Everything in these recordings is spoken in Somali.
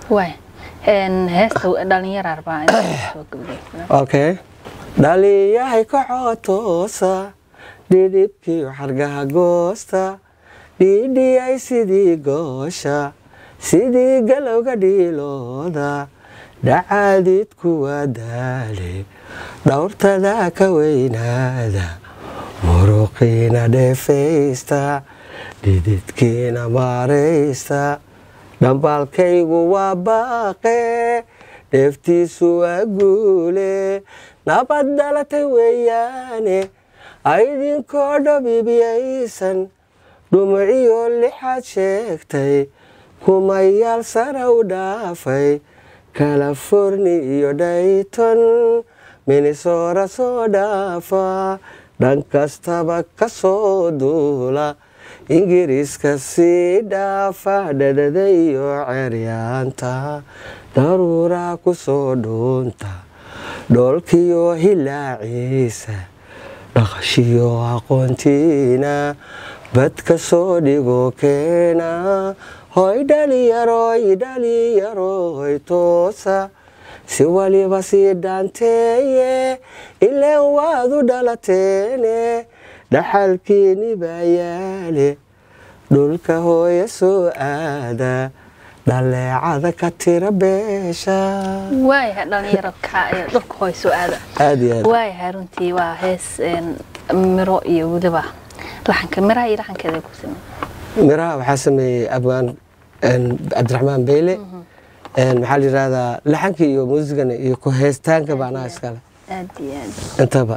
waay heesta dhalinyara arbaa soo gabagay okay dhaliyahay kacoo toosa dhidhibkii xargaha goosta dhiidhiyay sidii goosha sidii galowga dhiilooda dhacaadid kuwa daale dhowrtada ka weynaada muruqiina dheefaysta dhididkiina maaraysta dhambaalkaygu waa baaqe dheeftiisu waa guule nabad dhalatay weeyaane aydinkoo dhabibiyaysan dhumuciyo lixaad sheegtay kumayaal sara u dhaafay californi iyo dhayton minnesora soo dhaafa dhan kastaba ka soo duula ingiriiska sii dhaafa dhadhada iyo ceryaanta daruuraa ku soo dhuunta dhoolkiyo hilaaciisa dhaqashiyo aqoontiina badka soo dhigo keena hoy dhaliyaroy dhaliyaroy toosa si waliba sii dhaanteeye ileen waad u dhalateene dhaxalkiini baa yaale dhulka hooya soo aada dhaleecada ka tira beesha waayahay dhalinyaro ka ee dhulka hooy soo aada aad iyo aad waayahay runtii waa hees een, miro iyo weliba laxanka miraha iyo laxankeeda ku sameeyey miraha waxaa sameeyey abwaan een, cabdiraxmaan beyle een, maxaa la yidhahdaa laxanka iyo muusigana iyo ku heestaanka baanaha iskale aad iyo aad intaba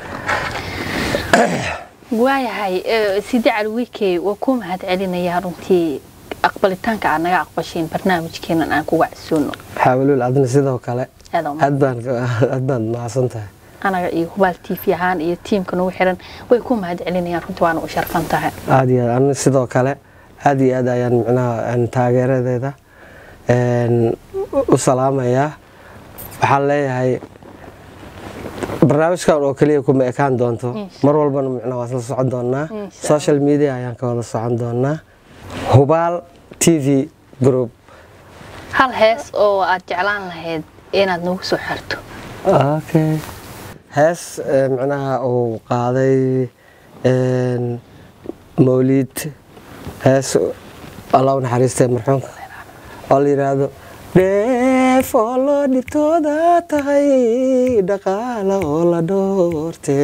waayahay ee, sidi cali wiikey waa ku mahad celinayaa runtii aqbalitaanka aad naga aqbasheen barnaamijkeenan aan kuga casuuno xaawilul adna sidoo kale aad oo aad baan aad baad mahadsan tahay anaga iyo hubaal tv ahaan iyo tiimka nagu xiran way ku mahad celinayaan runtii waana u sharfan tahay aad iyo aad ana sidoo kale aad iyo aad ayaan micnaha een, taageeradeeda een, u salaamayaa waxaan leeyahay barnaamijkan oo keliya kuma ekaan doonto Insha mar walbana micnaha waan isla socon doonaa Insha social media ayaan ka wada socon doonaa hubaal t v group hal hees oo aad jeclaan lahayd inaad nagu soo xirto okay hees eh, micnaha uu qaaday een, mawliid hees allah u naxariistay marxuumka oo la yidhaahdo dheef oo loo dhibtooda tahay dhaqaala oo la dhoorte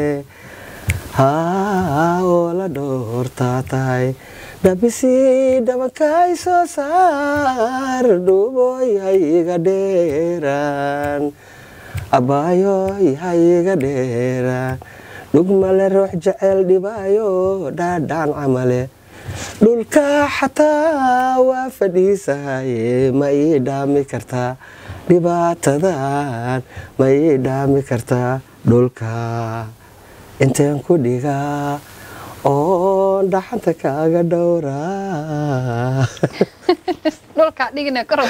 haa oo la dhoortaa tahay dhabisi dhabankay soo saar dhuuboy hayga dheeraan abbaayoy hayga dheeraan dhugmale ruux jecel dhibaayo dhaadhaan camale dhulka xataa waa fadhiisahaye ma ii dhaami kartaa dhibaatadan ma ii dhaami kartaa dhulka inteen ku dhigaa oo dhaxanta kaaga dhowraa dhulkaa dhigina kor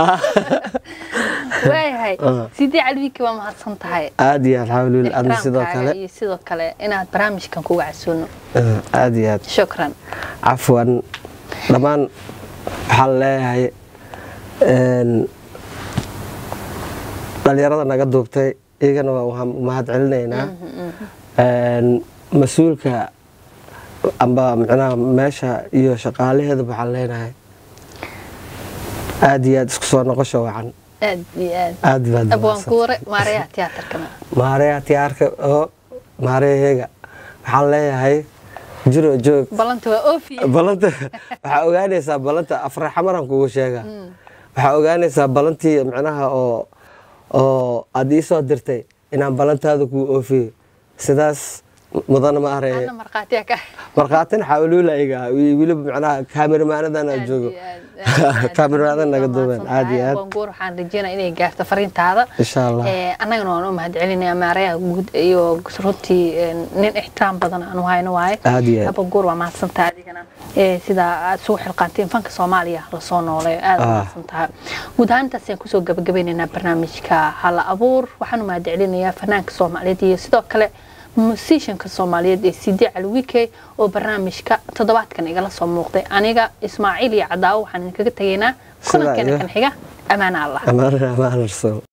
waayahay sidii calwiiki waa mahadsan tahay aad iyo aad xawlul adna sidoo ixtiraamkaaga kale iyo sidoo kale inaad barnaamijkan kuga casuuno aad iyo aad shukran cafwan dhammaan waxaan leeyahay een, dhalinyarada naga duubtay iyagana waa waxaan mahad celinaynaa Een, mas-uulka amba micnaha meesha iyo shaqaalaheeda waxaan leenahay aad iyo aad isku soo noqosho wacan aad iyo aad aad baad abwaan mahadsan. kuure maareyaha tiyaatarkana maareya tiyaarka oo maareyaheega waxaan leeyahay jiro joog ballanta waa oofiye balanta waxaa ogaanaysaa balanta afraxamaran kugu sheega waxaa ogaanaysaa balantii micnaha oo oo aad ii soo dirtay inaan balantaada kuu oofiyo sidaas mudana ma aree ana markhaatiya ka markhaatin xawluula iga weliba micnaha kaamiramaanadana joogo kaamiramaanada naga duubeen aad iyo aad goor waxaan rajeynaa inay gaarto fariintaada insha allah Ee, annagana waan u mahad celinaya maareyaha guud iyo runtii ee, nin ixtiraam badan aanu hayno waaye aad iyo aad abaguur waa mahadsantaha adigana Ee, sida aad sugu xilqaanteen fanka soomaaliya lasoo noolay aad Ah. mahadsantaha guud ahaan intaasaan kusoo gabagabeynaynaa barnaamijka hala abuur waxaan u mahad celinayaa fanaanka soomaaliyeed iyo sidoo kale musishanka soomaaliyeed ee cd calwike oo barnaamijka toddobaadkan igala soo muuqday aniga ismaaciil iyo cadaawo waxaan idinkaga tegaynaa kulankeena kan xiga amaana allah amaana amaana rasuul